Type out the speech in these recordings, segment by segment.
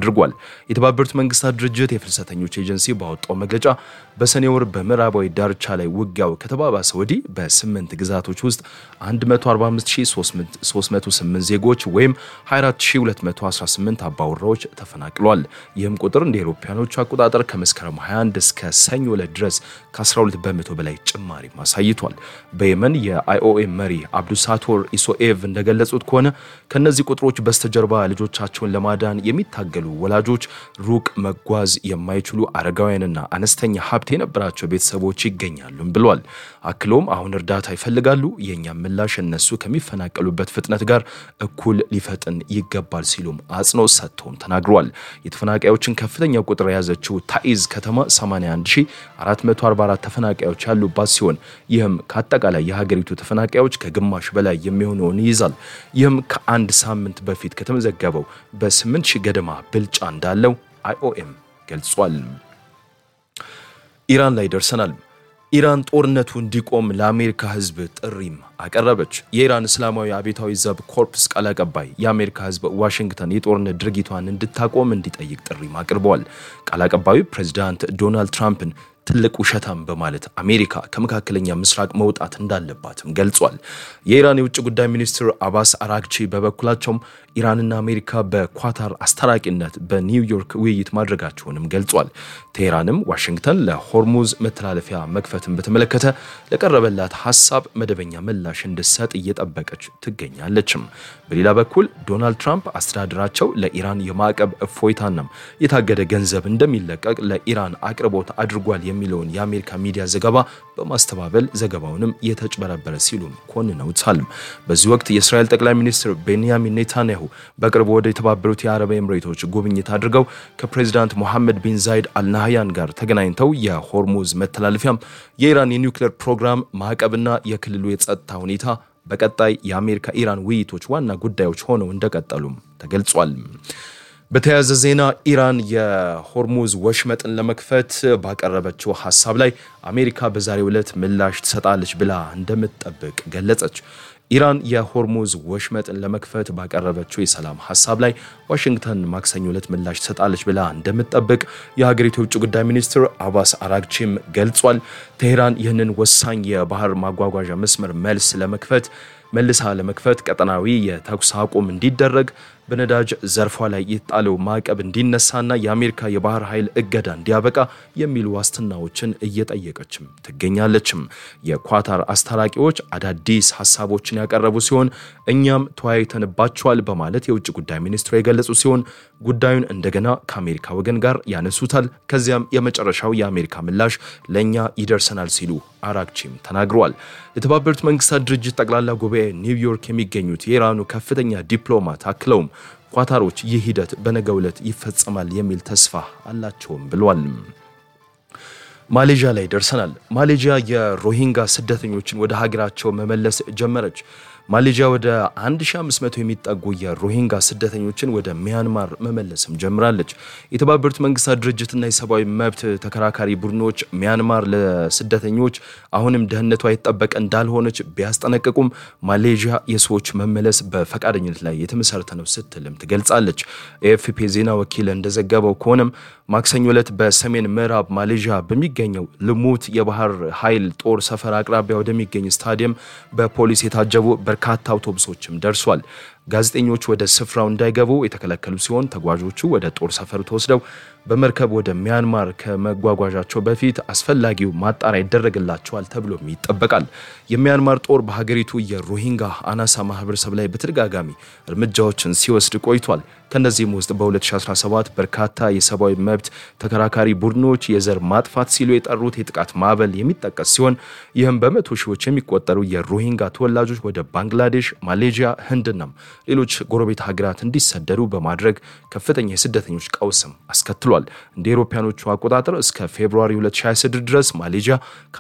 አድርጓል። የተባበሩት መንግስታት ድርጅት የፍልሰተኞች ኤጀንሲ ባወጣው መግለጫ በሰኔ ወር በምዕራባዊ ዳርቻ ላይ ውጊያው ከተባባሰ ወዲህ በስምንት ግዛቶች ውስጥ 145308 ዜጎች ወይም 24218 አባወራዎች ተፈናቅሏል። ይህም ቁጥር እንደ አውሮፓውያኖቹ አቆጣጠር ከመስከረም 21 እስከ ሰኞ ዕለት ድረስ ከ12 በመቶ በላይ ጭማሪ አሳይቷል። በየመን የአይኦኤም መሪ አብዱሳቶር ኢሶኤቭ እንደገለጹት ከሆነ ከነዚህ ቁጥሮች በስተጀርባ ልጆቻቸውን ለማዳን የሚታገሉ ወላጆች፣ ሩቅ መጓዝ የማይችሉ አረጋውያንና አነስተኛ ሀብት የነበራቸው ቤተሰቦች ይገኛሉም ብሏል። አክሎም አሁን እርዳታ ይፈልጋሉ፣ የእኛም ምላሽ እነሱ ከሚፈናቀሉበት ፍጥነት ጋር እኩል ሊፈጥን ይገባል ሲሉም አጽንኦት ሰጥተውም ተናግረዋል። የተፈናቃዮችን ከፍተኛ ቁጥር የያዘችው ታኢዝ ከተማ 81444 ተፈናቃዮች ያሉባት ሲሆን ይህም ከአጠቃላይ የሀገሪቱ ተፈናቃዮች ከግማሽ በላይ የሚሆነውን ይይዛል። ይህም ከአንድ ሳምንት በፊት ከተመዘገበው በ8 ሺህ ገደማ ብልጫ እንዳለው አይኦኤም ገልጿል። ኢራን ላይ ደርሰናል። ኢራን ጦርነቱ እንዲቆም ለአሜሪካ ሕዝብ ጥሪም አቀረበች። የኢራን እስላማዊ አብዮታዊ ዘብ ኮርፕስ ቃል አቀባይ የአሜሪካ ሕዝብ ዋሽንግተን የጦርነት ድርጊቷን እንድታቆም እንዲጠይቅ ጥሪም አቅርበዋል። ቃል አቀባዩ ፕሬዚዳንት ዶናልድ ትራምፕን ትልቅ ውሸታም በማለት አሜሪካ ከመካከለኛ ምስራቅ መውጣት እንዳለባትም ገልጿል። የኢራን የውጭ ጉዳይ ሚኒስትር አባስ አራግቺ በበኩላቸውም ኢራንና አሜሪካ በኳታር አስታራቂነት በኒውዮርክ ውይይት ማድረጋቸውንም ገልጿል። ቴሄራንም ዋሽንግተን ለሆርሙዝ መተላለፊያ መክፈትን በተመለከተ ለቀረበላት ሀሳብ መደበኛ ምላሽ እንድትሰጥ እየጠበቀች ትገኛለችም። በሌላ በኩል ዶናልድ ትራምፕ አስተዳደራቸው ለኢራን የማዕቀብ እፎይታናም የታገደ ገንዘብ እንደሚለቀቅ ለኢራን አቅርቦት አድርጓል የሚለውን የአሜሪካ ሚዲያ ዘገባ በማስተባበል ዘገባውንም የተጭበረበረ ሲሉም ኮንነውታል። በዚህ ወቅት የእስራኤል ጠቅላይ ሚኒስትር ቤንያሚን ኔታንያሁ በቅርቡ ወደ የተባበሩት የአረብ ኤምሬቶች ጉብኝት አድርገው ከፕሬዚዳንት ሞሐመድ ቢን ዛይድ አልናህያን ጋር ተገናኝተው የሆርሙዝ መተላለፊያም የኢራን የኒውክሌር ፕሮግራም ማዕቀብና የክልሉ የጸጥታ ሁኔታ በቀጣይ የአሜሪካ ኢራን ውይይቶች ዋና ጉዳዮች ሆነው እንደቀጠሉም ተገልጿል። በተያያዘ ዜና ኢራን የሆርሙዝ ወሽመጥን ለመክፈት ባቀረበችው ሀሳብ ላይ አሜሪካ በዛሬው ዕለት ምላሽ ትሰጣለች ብላ እንደምትጠብቅ ገለጸች። ኢራን የሆርሙዝ ወሽመጥን ለመክፈት ባቀረበችው የሰላም ሀሳብ ላይ ዋሽንግተን ማክሰኞ ዕለት ምላሽ ትሰጣለች ብላ እንደምትጠብቅ የሀገሪቱ የውጭ ጉዳይ ሚኒስትር አባስ አራግቺም ገልጿል። ቴሄራን ይህንን ወሳኝ የባህር ማጓጓዣ መስመር መልስ ለመክፈት መልሳ ለመክፈት ቀጠናዊ የተኩስ አቁም እንዲደረግ በነዳጅ ዘርፏ ላይ የተጣለው ማዕቀብ እንዲነሳና የአሜሪካ የባህር ኃይል እገዳ እንዲያበቃ የሚሉ ዋስትናዎችን እየጠየቀችም ትገኛለችም። የኳታር አስታራቂዎች አዳዲስ ሀሳቦችን ያቀረቡ ሲሆን እኛም ተወያይተንባቸዋል በማለት የውጭ ጉዳይ ሚኒስትሩ የገለጹ ሲሆን ጉዳዩን እንደገና ከአሜሪካ ወገን ጋር ያነሱታል። ከዚያም የመጨረሻው የአሜሪካ ምላሽ ለእኛ ይደርሰናል ሲሉ አራግቺም ተናግረዋል። የተባበሩት መንግስታት ድርጅት ጠቅላላ ጉባኤ ኒውዮርክ የሚገኙት የኢራኑ ከፍተኛ ዲፕሎማት አክለውም ኳታሮች ይህ ሂደት በነገው ዕለት ይፈጸማል የሚል ተስፋ አላቸውም ብሏል። ማሌዥያ ላይ ደርሰናል። ማሌዥያ የሮሂንጋ ስደተኞችን ወደ ሀገራቸው መመለስ ጀመረች። ማሌዥያ ወደ 1500 የሚጠጉ የሮሂንጋ ስደተኞችን ወደ ሚያንማር መመለስም ጀምራለች። የተባበሩት መንግስታት ድርጅትና የሰብአዊ መብት ተከራካሪ ቡድኖች ሚያንማር ለስደተኞች አሁንም ደህንነቷ የተጠበቀ እንዳልሆነች ቢያስጠነቅቁም ማሌዥያ የሰዎች መመለስ በፈቃደኝነት ላይ የተመሰረተ ነው ስትልም ትገልጻለች። ኤኤፍፒ ዜና ወኪል እንደዘገበው ከሆነም ማክሰኞ ዕለት በሰሜን ምዕራብ ማሌዥያ በሚገኘው ልሙት የባህር ኃይል ጦር ሰፈር አቅራቢያ ወደሚገኝ ስታዲየም በፖሊስ የታጀቡ በርካታ አውቶቡሶችም ደርሷል። ጋዜጠኞች ወደ ስፍራው እንዳይገቡ የተከለከሉ ሲሆን ተጓዦቹ ወደ ጦር ሰፈሩ ተወስደው በመርከብ ወደ ሚያንማር ከመጓጓዣቸው በፊት አስፈላጊው ማጣሪያ ይደረግላቸዋል ተብሎም ይጠበቃል። የሚያንማር ጦር በሀገሪቱ የሮሂንጋ አናሳ ማህበረሰብ ላይ በተደጋጋሚ እርምጃዎችን ሲወስድ ቆይቷል። ከእነዚህም ውስጥ በ2017 በርካታ የሰብአዊ መብት ተከራካሪ ቡድኖች የዘር ማጥፋት ሲሉ የጠሩት የጥቃት ማዕበል የሚጠቀስ ሲሆን ይህም በመቶ ሺዎች የሚቆጠሩ የሮሂንጋ ተወላጆች ወደ ባንግላዴሽ፣ ማሌዥያ፣ ህንድናም ሌሎች ጎረቤት ሀገራት እንዲሰደዱ በማድረግ ከፍተኛ የስደተኞች ቀውስም አስከትሏል። እንደ አውሮፓውያኖቹ አቆጣጠር እስከ ፌብሩዋሪ 2026 ድረስ ማሌዥያ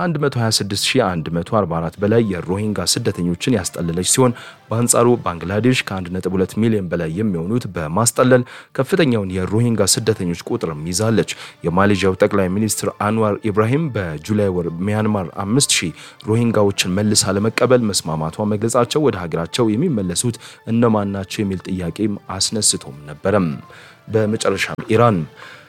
ከ126144 በላይ የሮሂንጋ ስደተኞችን ያስጠለለች ሲሆን በአንጻሩ ባንግላዴሽ ከ1.2 ሚሊዮን በላይ የሚሆኑት በማስጠለል ከፍተኛውን የሮሂንጋ ስደተኞች ቁጥርም ይዛለች። የማሌዥያው ጠቅላይ ሚኒስትር አንዋር ኢብራሂም በጁላይ ወር ሚያንማር 5000 ሮሂንጋዎችን መልሳ ለመቀበል መስማማቷ መግለጻቸው ወደ ሀገራቸው የሚመለሱት እነማን ናቸው የሚል ጥያቄም አስነስቶም ነበረም። በመጨረሻም ኢራን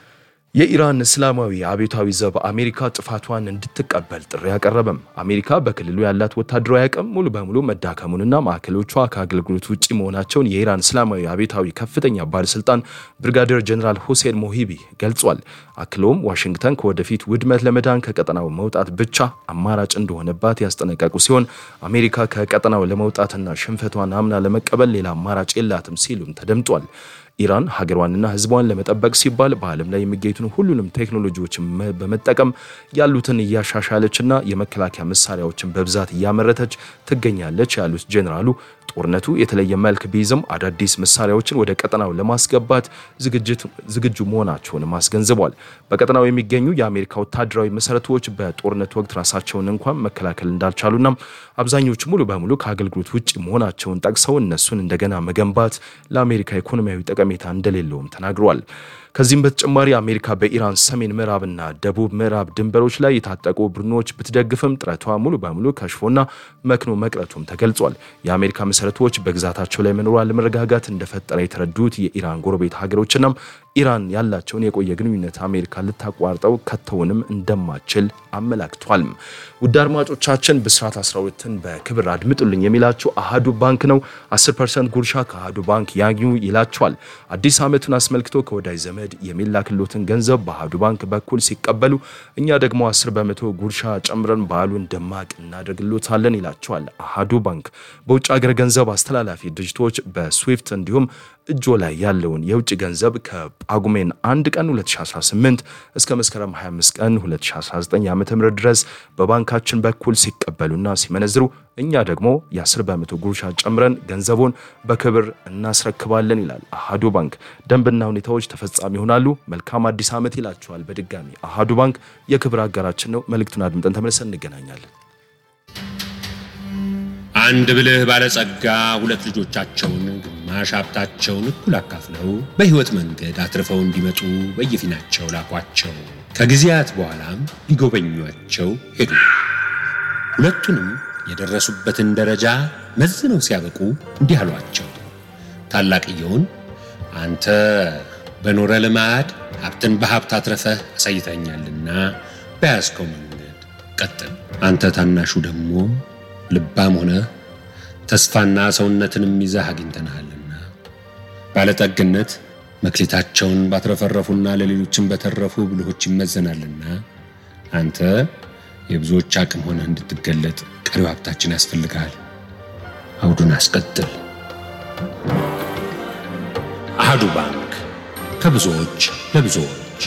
የኢራን እስላማዊ አብዮታዊ ዘብ አሜሪካ ጥፋቷን እንድትቀበል ጥሪ አቀረበም። አሜሪካ በክልሉ ያላት ወታደራዊ አቅም ሙሉ በሙሉ መዳከሙንና ማዕከሎቿ ከአገልግሎት ውጭ መሆናቸውን የኢራን እስላማዊ አብዮታዊ ከፍተኛ ባለስልጣን ብርጋዴር ጀኔራል ሁሴን ሞሂቢ ገልጿል። አክለውም ዋሽንግተን ከወደፊት ውድመት ለመዳን ከቀጠናው መውጣት ብቻ አማራጭ እንደሆነባት ያስጠነቀቁ ሲሆን አሜሪካ ከቀጠናው ለመውጣትና ሽንፈቷን አምና ለመቀበል ሌላ አማራጭ የላትም ሲሉም ተደምጧል። ኢራን ሀገሯንና ሕዝቧን ለመጠበቅ ሲባል በዓለም ላይ የሚገኙትን ሁሉንም ቴክኖሎጂዎችን በመጠቀም ያሉትን እያሻሻለችና የመከላከያ መሳሪያዎችን በብዛት እያመረተች ትገኛለች ያሉት ጄኔራሉ ጦርነቱ የተለየ መልክ ቢይዝም አዳዲስ መሳሪያዎችን ወደ ቀጠናው ለማስገባት ዝግጁ መሆናቸውንም አስገንዝቧል። በቀጠናው የሚገኙ የአሜሪካ ወታደራዊ መሰረቶች በጦርነት ወቅት ራሳቸውን እንኳን መከላከል እንዳልቻሉና አብዛኞቹ ሙሉ በሙሉ ከአገልግሎት ውጭ መሆናቸውን ጠቅሰው እነሱን እንደገና መገንባት ለአሜሪካ ኢኮኖሚያዊ ጠቀሜታ እንደሌለውም ተናግረዋል። ከዚህም በተጨማሪ አሜሪካ በኢራን ሰሜን ምዕራብና ደቡብ ምዕራብ ድንበሮች ላይ የታጠቁ ቡድኖች ብትደግፍም ጥረቷ ሙሉ በሙሉ ከሽፎና መክኖ መቅረቱም ተገልጿል። የአሜሪካ መሰረቶች በግዛታቸው ላይ መኖሯ ለመረጋጋት እንደፈጠረ የተረዱት የኢራን ጎረቤት ሀገሮችና ኢራን ያላቸውን የቆየ ግንኙነት አሜሪካ ልታቋርጠው ከተውንም እንደማችል አመላክቷል። ውድ አድማጮቻችን ብስራት 12ን በክብር አድምጡልኝ የሚላቸው አሃዱ ባንክ ነው። 10 ፐርሰንት ጉርሻ ከአሃዱ ባንክ ያግኙ ይላቸዋል። አዲስ ዓመቱን አስመልክቶ ከወዳጅ ዘመድ የሚላክሎትን ገንዘብ በአሃዱ ባንክ በኩል ሲቀበሉ እኛ ደግሞ 10 በመቶ ጉርሻ ጨምረን በዓሉን ደማቅ እናደርግሎታለን ይላቸዋል። አሃዱ ባንክ በውጭ ሀገር ገንዘብ አስተላላፊ ድርጅቶች በስዊፍት እንዲሁም እጆ ላይ ያለውን የውጭ ገንዘብ ከጳጉሜን 1 ቀን 2018 እስከ መስከረም 25 ቀን 2019 ዓ.ም ድረስ በባንካችን በኩል ሲቀበሉና ሲመነዝሩ እኛ ደግሞ የ10 በመቶ ጉርሻ ጨምረን ገንዘቡን በክብር እናስረክባለን ይላል አሃዱ ባንክ። ደንብና ሁኔታዎች ተፈጻሚ ይሆናሉ። መልካም አዲስ ዓመት ይላቸዋል። በድጋሚ አሃዱ ባንክ የክብር አጋራችን ነው። መልእክቱን አድምጠን ተመልሰን እንገናኛለን። አንድ ብልህ ባለጸጋ ሁለት ልጆቻቸውን ግማሽ ሀብታቸውን እኩል አካፍለው በሕይወት መንገድ አትርፈው እንዲመጡ በየፊናቸው ላኳቸው። ከጊዜያት በኋላም ሊጎበኟቸው ሄዱ። ሁለቱንም የደረሱበትን ደረጃ መዝነው ሲያበቁ እንዲህ አሏቸው። ታላቅየውን አንተ በኖረ ልማድ ሀብትን በሀብት አትረፈህ አሳይተኛልና በያዝከው መንገድ ቀጥል። አንተ ታናሹ ደግሞ ልባም ሆነ ተስፋና ሰውነትንም ይዘህ አግኝተንሃልና ባለጠግነት መክሊታቸውን ባትረፈረፉና ለሌሎችም በተረፉ ብልሆች ይመዘናልና አንተ የብዙዎች አቅም ሆነህ እንድትገለጥ ቀሪው ሀብታችን ያስፈልግሃል። አውዱን አስቀጥል። አሃዱ ባንክ ከብዙዎች ለብዙዎች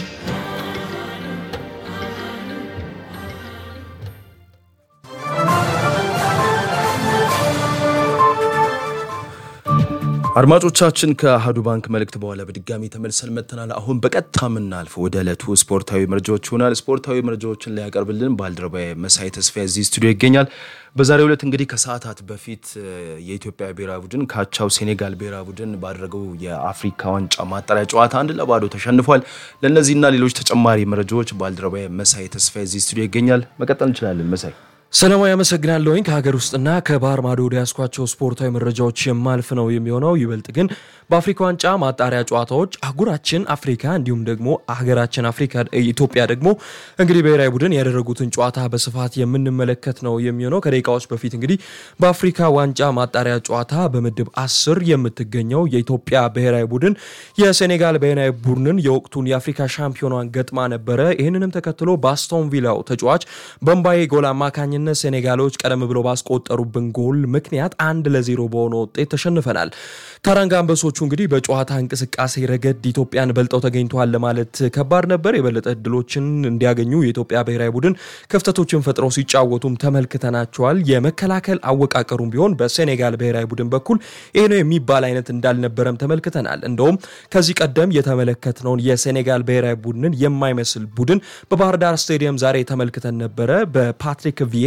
አድማጮቻችን ከአሃዱ ባንክ መልእክት በኋላ በድጋሚ ተመልሰን መጥተናል። አሁን በቀጥታ የምናልፈው ወደ ዕለቱ ስፖርታዊ መረጃዎች ይሆናል። ስፖርታዊ መረጃዎችን ሊያቀርብልን ባልደረባዬ መሳይ ተስፋ እዚህ ስቱዲዮ ይገኛል። በዛሬው ዕለት እንግዲህ ከሰዓታት በፊት የኢትዮጵያ ብሔራዊ ቡድን ካቻው ሴኔጋል ብሔራዊ ቡድን ባደረገው የአፍሪካ ዋንጫ ማጣሪያ ጨዋታ አንድ ለባዶ ተሸንፏል። ለእነዚህና ሌሎች ተጨማሪ መረጃዎች ባልደረባዬ መሳይ ተስፋ እዚህ ስቱዲዮ ይገኛል። መቀጠል እንችላለን መሳይ። ሰላማዊ አመሰግናለሁኝ። ከሀገር ውስጥና ከባህር ማዶ ወደ ያስኳቸው ስፖርታዊ መረጃዎች የማልፍ ነው የሚሆነው። ይበልጥ ግን በአፍሪካ ዋንጫ ማጣሪያ ጨዋታዎች አህጉራችን አፍሪካ እንዲሁም ደግሞ ሀገራችን አፍሪካ ኢትዮጵያ ደግሞ እንግዲህ ብሔራዊ ቡድን ያደረጉትን ጨዋታ በስፋት የምንመለከት ነው የሚሆነው። ከደቂቃዎች በፊት እንግዲህ በአፍሪካ ዋንጫ ማጣሪያ ጨዋታ በምድብ አስር የምትገኘው የኢትዮጵያ ብሔራዊ ቡድን የሴኔጋል ብሔራዊ ቡድንን የወቅቱን የአፍሪካ ሻምፒዮኗን ገጥማ ነበረ። ይህንንም ተከትሎ በአስቶን ቪላው ተጫዋች በምባዬ ጎል አማካኝነት ሴኔጋሎች ቀደም ብሎ ባስቆጠሩብን ጎል ምክንያት አንድ ለዜሮ በሆነ ውጤት ተሸንፈናል። ታራንጋ አንበሶቹ እንግዲህ በጨዋታ እንቅስቃሴ ረገድ ኢትዮጵያን በልጠው ተገኝተዋል ለማለት ከባድ ነበር። የበለጠ እድሎችን እንዲያገኙ የኢትዮጵያ ብሔራዊ ቡድን ክፍተቶችን ፈጥረው ሲጫወቱም ተመልክተናቸዋል። የመከላከል አወቃቀሩም ቢሆን በሴኔጋል ብሔራዊ ቡድን በኩል ይህ ነው የሚባል አይነት እንዳልነበረም ተመልክተናል። እንደውም ከዚህ ቀደም የተመለከትነውን የሴኔጋል ብሔራዊ ቡድንን የማይመስል ቡድን በባህር ዳር ስቴዲየም ዛሬ ተመልክተን ነበረ። በፓትሪክ ቪዬራ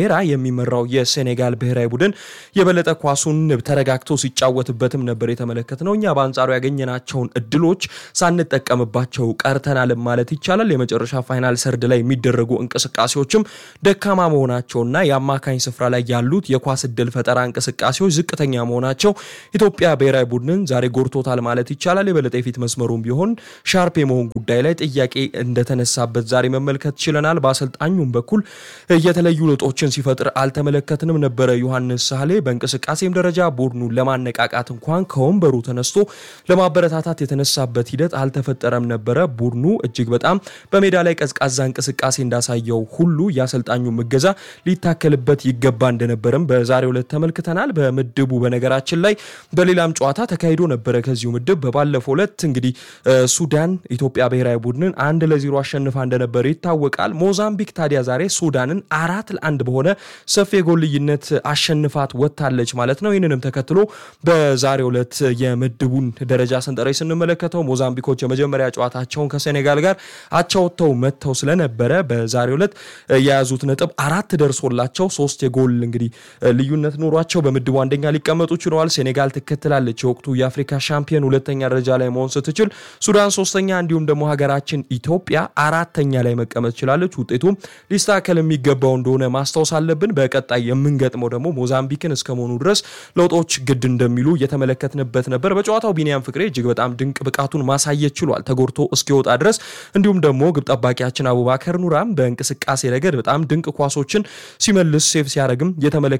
ቬራ የሚመራው የሴኔጋል ብሔራዊ ቡድን የበለጠ ኳሱን ተረጋግቶ ሲጫወትበትም ነበር የተመለከት ነው። እኛ በአንጻሩ ያገኘናቸውን እድሎች ሳንጠቀምባቸው ቀርተናል ማለት ይቻላል። የመጨረሻ ፋይናል ሰርድ ላይ የሚደረጉ እንቅስቃሴዎችም ደካማ መሆናቸውና የአማካኝ ስፍራ ላይ ያሉት የኳስ እድል ፈጠራ እንቅስቃሴዎች ዝቅተኛ መሆናቸው ኢትዮጵያ ብሔራዊ ቡድንን ዛሬ ጎድቶታል ማለት ይቻላል። የበለጠ የፊት መስመሩም ቢሆን ሻርፕ የመሆን ጉዳይ ላይ ጥያቄ እንደተነሳበት ዛሬ መመልከት ችለናል። በአሰልጣኙም በኩል የተለዩ ለውጦችን ሲፈጥር አልተመለከትንም ነበረ። ዮሐንስ ሳህሌ በእንቅስቃሴም ደረጃ ቡድኑን ለማነቃቃት እንኳን ከወንበሩ ተነስቶ ለማበረታታት የተነሳበት ሂደት አልተፈጠረም ነበረ። ቡድኑ እጅግ በጣም በሜዳ ላይ ቀዝቃዛ እንቅስቃሴ እንዳሳየው ሁሉ የአሰልጣኙ እገዛ ሊታከልበት ይገባ እንደነበረም በዛሬው ዕለት ተመልክተናል። በምድቡ በነገራችን ላይ በሌላም ጨዋታ ተካሂዶ ነበረ። ከዚሁ ምድብ በባለፈው ዕለት እንግዲህ ሱዳን ኢትዮጵያ ብሔራዊ ቡድንን አንድ ለዜሮ አሸንፋ እንደነበረ ይታወቃል። ሞዛምቢክ ታዲያ ዛሬ ሱዳንን አራት ለአንድ በሆነ ሰፊ የጎል ልዩነት አሸንፋት ወጥታለች ማለት ነው። ይህንንም ተከትሎ በዛሬው ዕለት የምድቡን ደረጃ ሰንጠረዥ ስንመለከተው ሞዛምቢኮች የመጀመሪያ ጨዋታቸውን ከሴኔጋል ጋር አቻ ወጥተው መጥተው ስለነበረ በዛሬው ዕለት የያዙት ነጥብ አራት ደርሶላቸው ሶስት የጎል እንግዲህ ልዩነት ኖሯቸው በምድቡ አንደኛ ሊቀመጡ ችለዋል። ሴኔጋል ትከትላለች። የወቅቱ የአፍሪካ ሻምፒዮን ሁለተኛ ደረጃ ላይ መሆን ስትችል፣ ሱዳን ሶስተኛ፣ እንዲሁም ደግሞ ሀገራችን ኢትዮጵያ አራተኛ ላይ መቀመጥ ችላለች። ውጤቱም ሊስተካከል የሚገባው እንደሆነ ማስታወስ አለብን። በቀጣይ የምንገጥመው ደግሞ ሞዛምቢክን እስከ መሆኑ ድረስ ለውጦች ግድ እንደሚሉ እየተመለከትንበት ነበር። በጨዋታው ቢኒያም ፍቅሬ እጅግ በጣም ድንቅ ብቃቱን ማሳየት ችሏል ተጎድቶ እስኪወጣ ድረስ። እንዲሁም ደግሞ ግብ ጠባቂያችን አቡባከር ኑራም በእንቅስቃሴ ረገድ በጣም ድንቅ ኳሶችን ሲመልስ ሴቭ ሲያደርግም የተመለከ